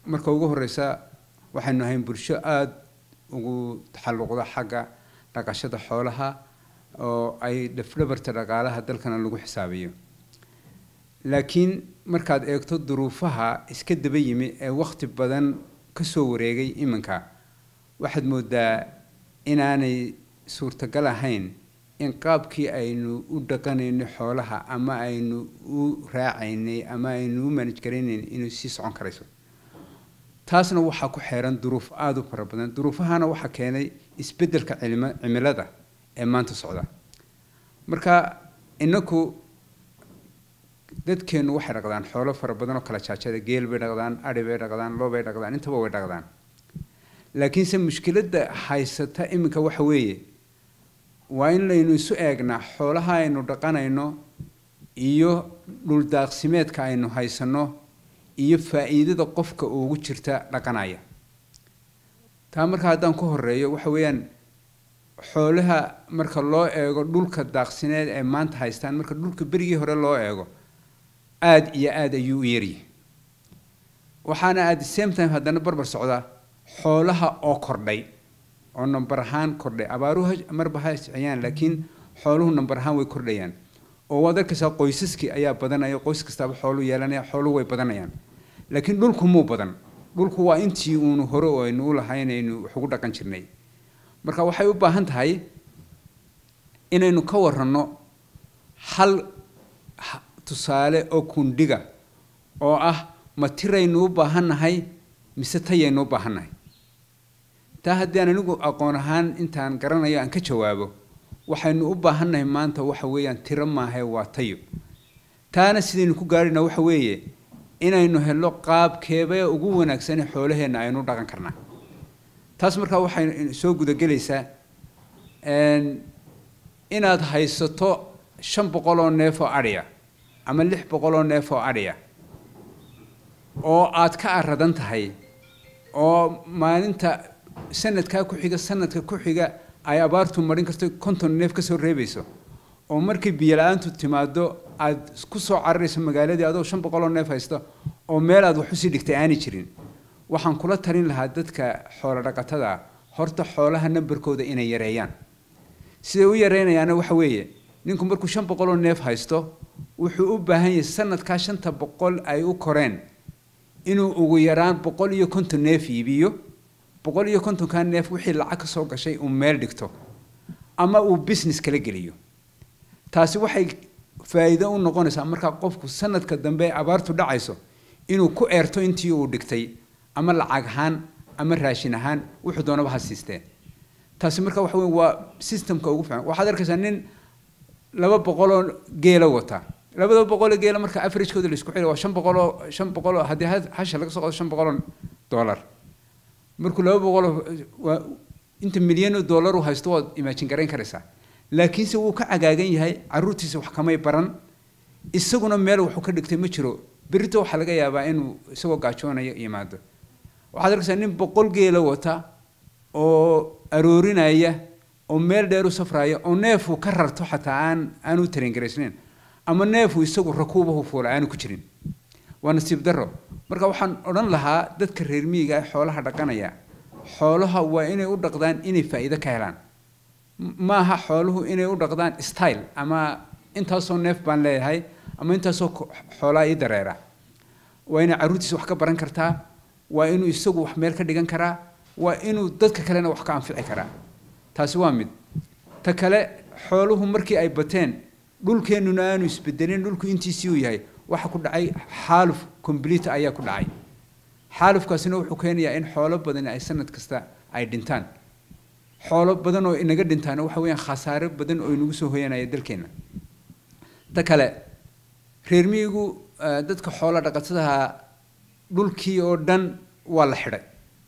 marka ugu horeysa waxaynu ahayn bulsho aada ugu taxalluqda xagga dhaqashada xoolaha oo ay dhafdhabarta dhaqaalaha dalkana lagu xisaabiyo laakiin markaad eegto duruufaha iska daba yimi ee wakhti badan kasoo wareegay iminka waxaad moodaa inaanay suurtagal ahayn in qaabkii aynu u dhaqanaynay xoolaha ama aynu u raacaynay ama aynu u manaj garaynayn inay sii socon karayso taasna waxaa ku xeeran duruuf aada u fara badan duruufahana waxaa keenay isbeddelka cilmi cimilada ee maanta socda marka inaku dadkeennu waxay dhaqdaan xoolo fara badan oo kala jaajada geel bay dhaqdaan adhi bay dhaqdaan loo bay dhaqdaan intaba way dhaqdaan laakiinse mushkiladda haysata iminka waxa weeye waa in laynu isu eegnaa xoolaha aynu dhaqanayno iyo dhuldaaqsimeedka aynu haysanno iyo faa'iidada qofka ugu jirta dhaqanaya taa marka haddaan ku horeeyo waxa weeyaan xoolaha marka loo eego dhulka daaqsineed ee maanta haystaan marka dhulka berigii hore loo eego aada iyo aada ayuu u yaryahay waxaana at the same time haddana barbar socda xoolaha oo kordhay oo nambar ahaan kordhay abaaruhu marba ha isciyaan laakiin xooluhu nambar ahaan way kordhayaan oo waad arkaysaa qoysaskii ayaa badanaya qoys kastaaba xoolu yeelanaya xooluhu way badanayaan laakiin dhulku muu badan dhulku waa intii uunu hore oo aynu u lahayn aynu wax ugu dhaqan jirnay marka waxay u baahan tahay inaynu ka waranno hal tusaale oo kundhiga oo ah ma tiraynu u baahannahay mise tayaynu u baahannahay taa haddii aan anigu aqoon ahaan intaan garanayo aan ka jawaabo waxaynu u baahannahay maanta waxa weeyaan tiro maahae waa tayo taana sidaynu ku gaarhina waxa weeye inaynu helo qaabkeeba ugu wanaagsane xoolaheenna aynu dhaqan karnaa taas markaa waxay soo gudagelaysaa inaad haysato shan boqol oo neef oo adhiya ama lix boqol oo neef oo adhiya oo aad ka aradan tahay oo maalinta sanadkaa ku xiga sanadka ku xiga ay abaartu marin karto konton neef kasoo reebayso oo markay biyo la-aantu timaado aad ku soo cararayso magaaladii adoo shan boqol oo neef haysto oo meel aad wax usii dhigtay aanay jirin waxaan kula talin lahaa dadka xoolo dhaqatada horta xoolaha nambarkooda inay yareeyaan siday u yareynayaana waxa weeye ninku markuu shan boqol oo neef haysto wuxuu u baahan yahay sanadkaa shanta boqol ay u koreen inuu ugu yaraan boqol iyo konton neef iibiyo boqol iyo kontonkaa neef wixii lacag ka soo gashay uu meel dhigto ama uu business kala geliyo taasi waxay faa'iido u noqonaysaa markaa qofku sanadka dambe ee abaartu dhacayso inuu ku eerto intii uu dhigtay ama lacag ahaan ama raashin ahaan wuxuu doonaba ha siisteen taasi marka waxa wey waa systemka ugu fiican waxaad arkaysaa nin laba boqoloo geela wata labada boqoloo geela marka averagekooda la isku xili waa shan boqoloo shan boqoloo haddii hasha laga soo qodo shan boqoloo dollar markuu laba boqoloo waa inta milyan oo dollar uu haysto waad imaajin garayn karaysaa laakiinse wuu ka cagaagan yahay caruurtiisa wax kamay baran isaguna meel waxu ka dhigtay ma jiro berito waxaa laga yaabaa inuu isagoo gaajoonayo yimaado waxaad arkaysaa nin boqol geela wata oo aroorinaya oo meel dheer u safraya oo neefuu ka rarto xataa aan aanu tareengaraysnayn ama neefuu isagu rakuubahu fuula aanu ku jirin waa nasiib daro marka waxaan odhan lahaa dadka reer miyiga ee xoolaha dhaqanaya xoolaha waa inay u dhaqdaan inay faa'iido ka helaan maaha xooluhu inay u dhaqdaan style ama intaasoo neef baan leeyahay ama intaasoo xoolaa ii dareera waa inay carruurtiisa wax ka baran kartaa waa inuu isagu wax meel ka dhigan karaa waa inuu dadka kalena wax ka anfici karaa taasi waa mid ta kale xooluhu markii ay bateen dhulkeennuna aanu isbedelin dhulku intiisii uu yahay waxa ku dhacay xaaluf complete ayaa ku dhacay xaalufkaasina wuxuu keenayaa in xoolo badan ay sanad kasta ay dhintaan xoolo badan oo inaga dhintaana waxa weeyaan khasaare badan oo inagu soo hoyanaya dalkeenna ta kale reer miyigu dadka xoolo dhaqatadaha dhulkii oo dhan waa la xidhay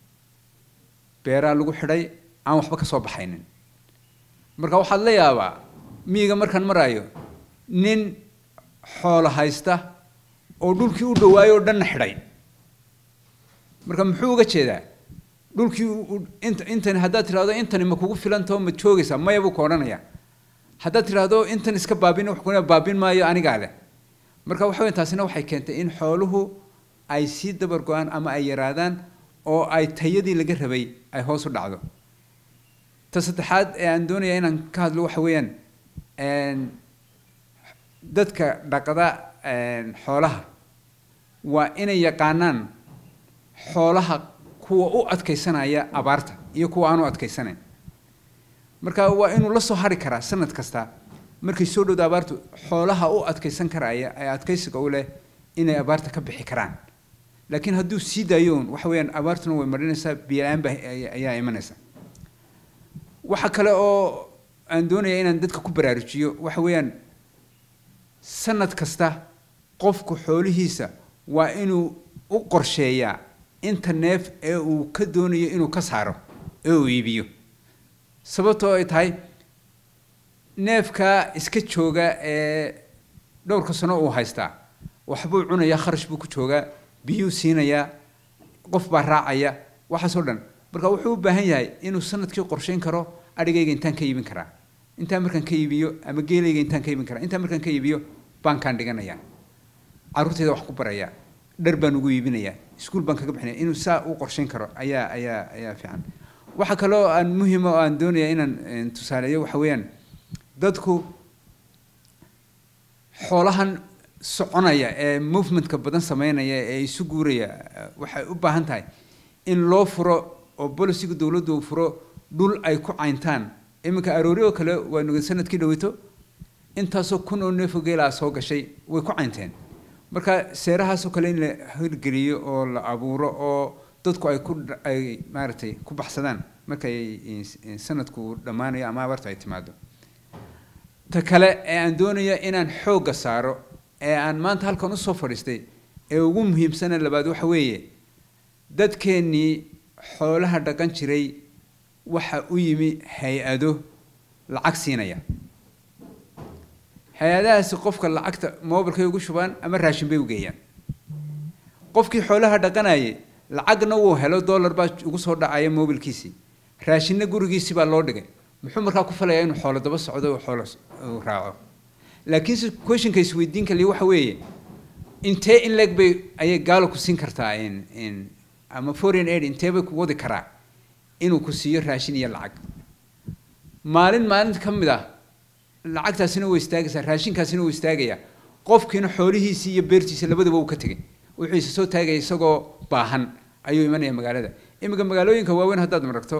beeraa lagu xidhay aan waxba ka soo baxaynin marka waxaad la yaabaa miyiga markaan maraayo nin xoolo haysta oo dhulkii u dhawaayo oo dhanna xidhay marka muxuu uga jeedaa dhulkii int intani haddaad tidhahdo intani ma kugu filantao ma joogaysaa maya buu ka odhanaya haddaad tidhaahdo intan iska baabin wax kuna baabin maayo anigaa leh marka waxa weyn taasina waxay keentay in xooluhu ay sii dabar go-aan ama ay yaraadaan oo ay tayadii laga rabay ay hoos u dhacdo ta saddexaad ee aan doonaya inaan ka hadlo waxa weeyaan dadka dhaqda xoolaha waa inay yaqaanaan xoolaha kuwa u adkaysanaya abaarta iyo kuwa aan u adkaysanayn marka waa inuu la soo hari karaa sanad kasta markay soo dhowda abaartu xoolaha u adkaysan karaya ee adkaysiga u leh inay abaarta ka bixi karaan laakiin hadduu sii daayoon waxa weeyaan abaartuna way marinaysaa biyo-la-aan ba ayaa imanaysa waxa kale oo aan doonaya inaan dadka ku baraarujiyo waxa weeyaan sanad kasta qofku xoolihiisa waa inuu u qorsheeyaa inta neef ee uu ka doonayo inuu ka saaro ee uu iibiyo sababtoo ay tahay neefkaa iska jooga ee dhowrka sano uu haystaa waxbuu cunayaa kharash buu ku joogaa biyuu siinayaa qof baa raacaya waxaasoo dhan marka wuxuu u baahan yahay inuu sanadkii qorsheyn karo adhigayga intaan ka iibin karaa intaan markaan ka iibiyo ama geelayga intaan ka iibin karaa intaan markaan ka iibiyo baankaan dhiganayaa carruurteyda wax ku barayaa dhar baan ugu iibinayaa iskuul baan kaga bixinaya inuu saa u qorsheyn karo ayaa ayaa ayaa fiican waxa kaloo aan muhima oo aan doonaya inaan tusaaleeyo waxa weeyaan dadku xoolahan soconaya ee movementka badan sameynaya ee isu guuraya waxay u baahan tahay in loo furo oo bolisiga dowladdu uu furo dhul ay ku cayntaan iminka aroori oo kale waa sanadkii dhaweyto intaasoo kun oo neefo geelaa soo gashay way ku caynteen marka seerahaasoo kale in la hirgeliyo oo la abuuro oo dadku ay ku ay maaragtay ku baxsadaan markay sanadku dhammaanayo ama abaartu ay timaado ta kale ee aan doonaya inaan xoogga saaro ee aan maanta halkan usoo fadhiistay ee ugu muhiimsana labaad waxa weeye dadkeennii xoolaha dhaqan jiray waxa u yimi hay-ado lacag siinaya hay-adahaasi qofka lacagta mobilkay ugu shubaan ama raashin bay u geeyaan qofkii xoolaha dhaqanayay lacagna wuu helo dollar baa ugu soo dhacaya mobilkiisii raashinna gurigiisii baa loo dhigay muxuu markaa ku falayaa inuu xoolo daba socdo oo xoolo uu raaco laakiinse questionka isweydiin kaliya waxa weeye intee in leeg bay ayay gaalo ku siin kartaa in ama foreign aid intee bay ku wadi karaa inuu ku siiyo raashin iyo lacag maalin maalinta ka mid ah lacagtaasina way istaagaysaa raashinkaasina wuu istaagayaa qofkiina xoolihiisii iyo beertiisa labadaba uu ka tegay wuxuu isa soo taagaya isagoo baahan ayuu imanaya magaalada iminka magaalooyinka waaweyn haddaad maragto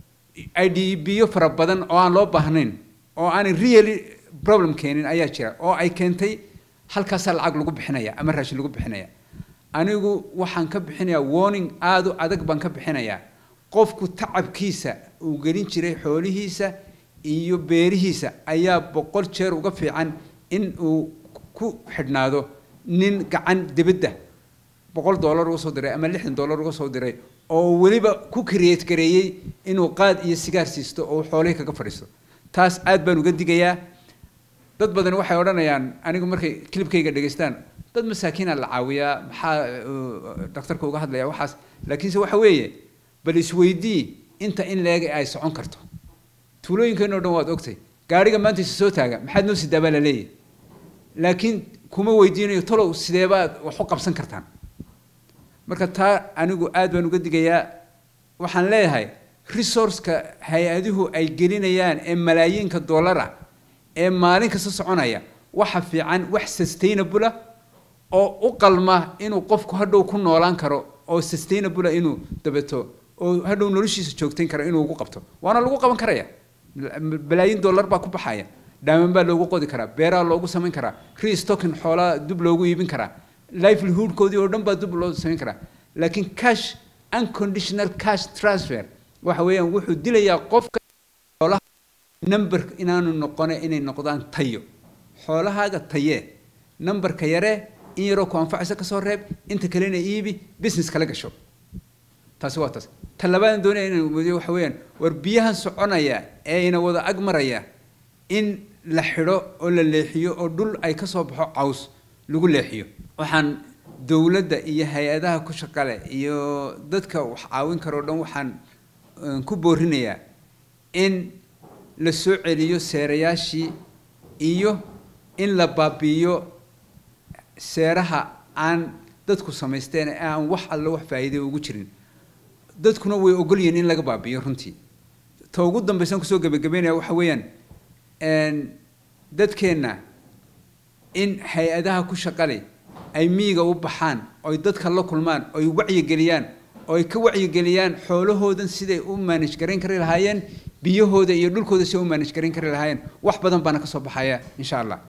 i d biyo fara badan oo aan loo baahnayn oo aanay really problem keenin ayaa jira oo ay keentay halkaasaa lacag lagu bixinaya ama raashin lagu bixinaya anigu waxaan ka bixinayaa warning aada u adag baan ka bixinayaa qofku tacabkiisa uu gelin jiray xoolihiisa iyo beerihiisa ayaa boqol jeer uga fiican in uu ku xidhnaado nin gacan dibadda boqol dollar uga soo diray ama lixdan dollar uga soo diray oo weliba ku create gareeyey inuu qaad iyo sigaar siisto oo xoolihii kaga fadhiisto taas aad baan uga digayaa dad badan waxay odhanayaan anigu markay kilibkayga dhegaystaan dad masaakiina la caawiyaa maxaa dhakhtarka uga hadlaya waxaas laakiinse waxa weeye bal isweydii inta in leeg ay socon karto tuulooyinkeenoo dhan waad ogtay gaariga maanta isa soo taaga maxaad noo sidaa baa la leeyahy laakiin kuma weydiinayo talow sideebaad wax u qabsan kartaan marka taa anigu aad baan uga digayaa waxaan leeyahay resourceka hay-aduhu ay gelinayaan ee malaayiinka dollara ee maalin kasta soconaya waxa fiican wax sustainable oo u qalma inuu qofku hadhow ku noolaan karo oo sustainable inuu dabeto oo hadhow noloshiisa joogtayn karo inuu ugu qabto waana lagu qaban karaya balaayin dollar baa ku baxaya dhaaman baa loogu qodi karaa beeraa loogu samayn karaa restocking xoolaa dub loogu iibin karaa livelihoodkoodii oo dhan baa dub loo samayn karaa laakiin cash unconditional cash transfer waxa weeyaan wuxuu dilayaa qofka xoolaha number inaanu noqone inay noqdaan tayo xoolahaaga tayee numberka yaree in yaroo ku anfacaysa kasoo reeb inta kalena iibi business kala gasho taasi waa taas ta labaadaan doonaya inaan wadiyo waxa weeyaan war biyahan soconaya ee ina wada ag maraya in la xidho oo la leexiyo oo dhul ay ka soo baxo caws lagu leexiyo waxaan dowladda iyo hay-adaha ku shaqale iyo dadka wax caawin karo o dhan waxaan ku boorinayaa in la soo celiyo seerayaashii iyo in la baabi'iyo seeraha aan dadku samaysteen ee aan wax alle wax faa'iide ugu jirin dadkuna way ogol yihiin in laga baabi'iyo runtii ta ugu dambaysan kusoo gebagabeynaya waxa weeyaan dadkeenna in hay-adaha ku shaqale ay miyiga u baxaan oy dadka la kulmaan oy wacyigeliyaan oy ka wacyigeliyaan xoolahoodan siday u maanaj garayn kari lahaayeen biyahooda iyo dhulkooda siday u maanaj garayn kari lahaayeen wax badan baana ka soo baxaya insha allah